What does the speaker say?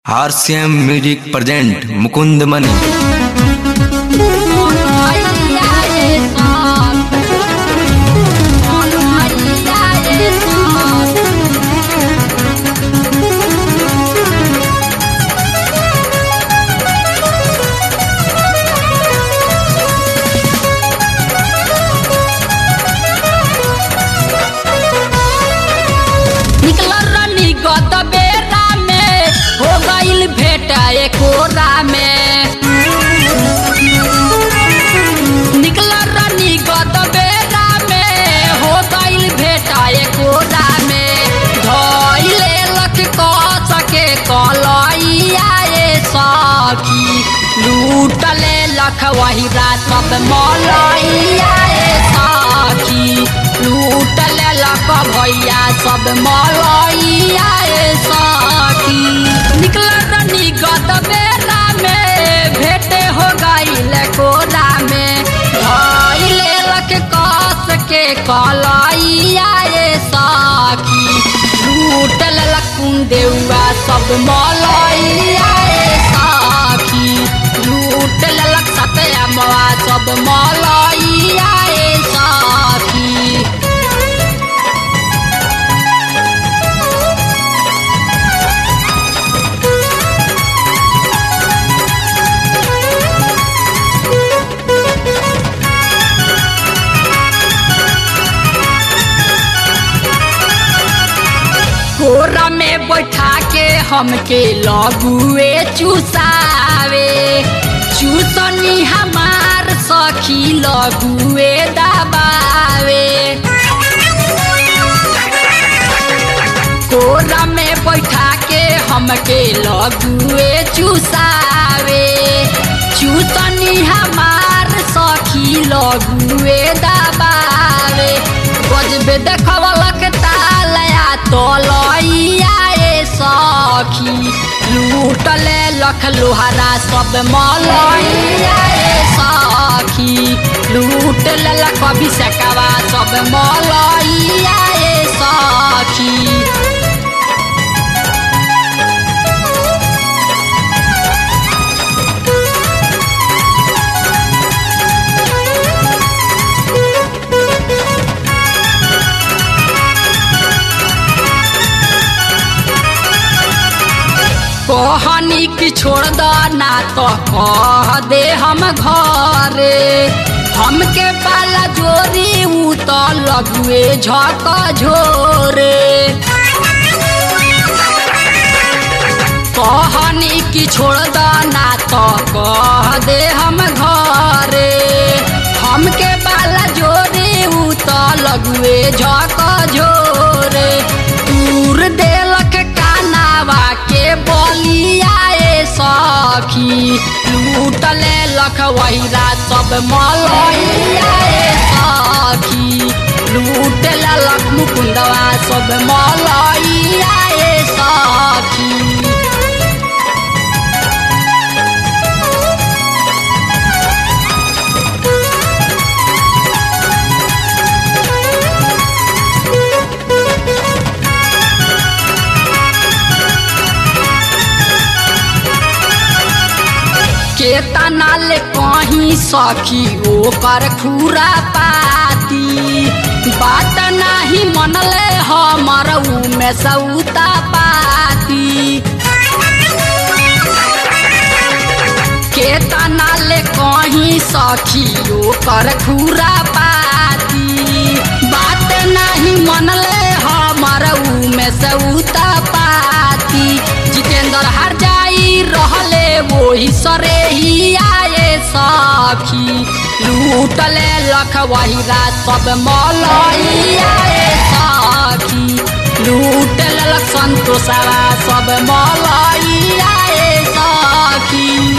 RCM music present Mukund Mani निकल रनी गत बेरा में हो गईल भेट एकोरा में निकल रनी गत बेरा में हो गईल भेट एकोरा में धइले लख क सके कलैया ए सखी लूटले लख वही रात सब मलैया ए सखी लूटले लख भैया सब मलैया ए सखी निकल रनी गत बेरा में भेटे हो गईल कोरा में धइले लख कस के कलैया ए सखी लूटल लखुन देउआ सब मलैया ए सखी लूटल लख सतया मवा सब मलैया ए सखी कोरा में बैठा के हमके लगुए चुसावे चुसनी हमार सखी लगुए दबावे कोरा में बैठा के हमके लगुए चुसावे चुसनी हमार सखी लगुए दबावे गजबे देखवलक तालया तलैया ए सखी लूटले लख लोहारा सब मलैया ए सखी लूटले लख अभिषेकवा सब मलैया ए सखी कहनी की छोड़ द ना तो कह दे हम घरे हमके पाला जोरी ऊ तो लगुए झक झोरे कहनी की छोड़ द ना तो कह दे हम घरे हमके बाला जोरे ऊ तो लगुए झक झोरे दूर देलक कानावा के बलिया ए सखी लूटले लख वहीरा सब मलैया ए सखी लूटले लख मुकुंदवा सब मलैया ए सखी केतना ले कहीं सखी ओकर खुरा पाती बात नाही मनले हमर ऊ में सौता पाती केतना ले कहीं सखी ओकर खुरा पाती बात नाही मनले हमर ऊ में सौता पाती जितेंद्र हर जाई रहले वही सरे ही आए सखी लूटले लख वही रात सब मलैया ए सखी लूटले लख संतोषवा सब मलैया ए सखी